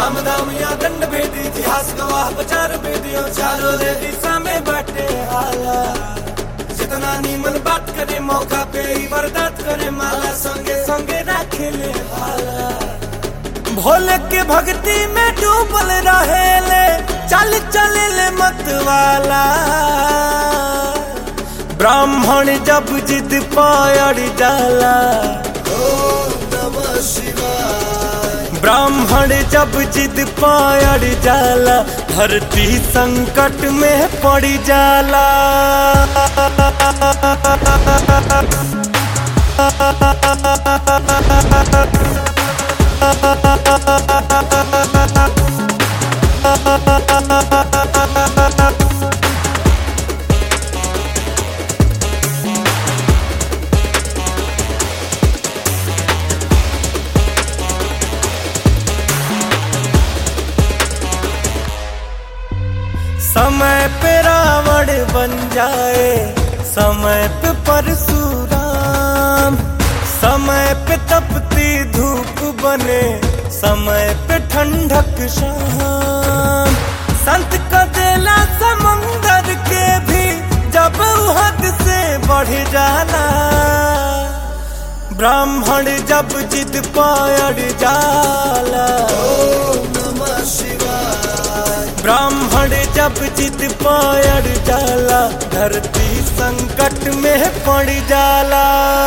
साम दाम या दंड भेद इतिहास गवाह बचार बेदियों चारों रे दिशा में बटे हाला जितना नीमन बात करे मौका पे ही बर्दात करे माला संगे संगे रखे ले हाला भोले के भक्ति में डूबल रहेले चल चले ले मत वाला ब्राह्मण जब जिद पायड़ जाला ब्राह्मण जब जिद पायड़ जाला धरती संकट में पड़ जाला समय पे रावण बन जाए समय पे परशुराम समय पे तपती धूप बने समय पे ठंडक शाम संत का देला समंदर के भी जब वो हद से बढ़ जाना ब्राह्मण जब जिद पायड़ जाला ब्राह्मण जब जिद पायड़ जाला धरती संकट में पड़ जाला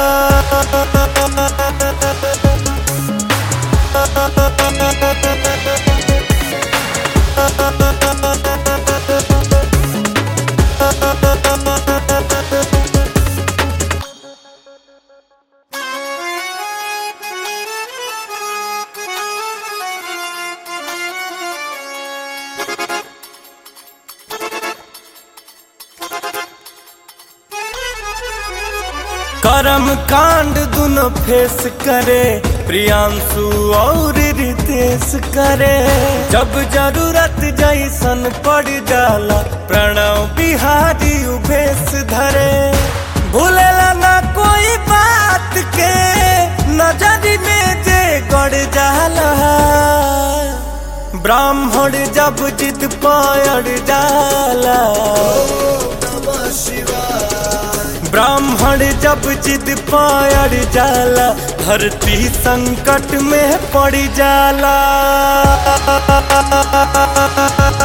कर्म कांड दोनों फेस करे प्रियांशु और रितेश करे जब जरूरत जैसन पड़ जाला प्रणव बिहारी उभेश धरे भूलेला ना कोई बात के नजर में जे गड़ जाला ब्राह्मण जब जिद पायड़ जाला ब्राह्मण जब जिद पायड़ जाला धरती संकट में पड़ जाला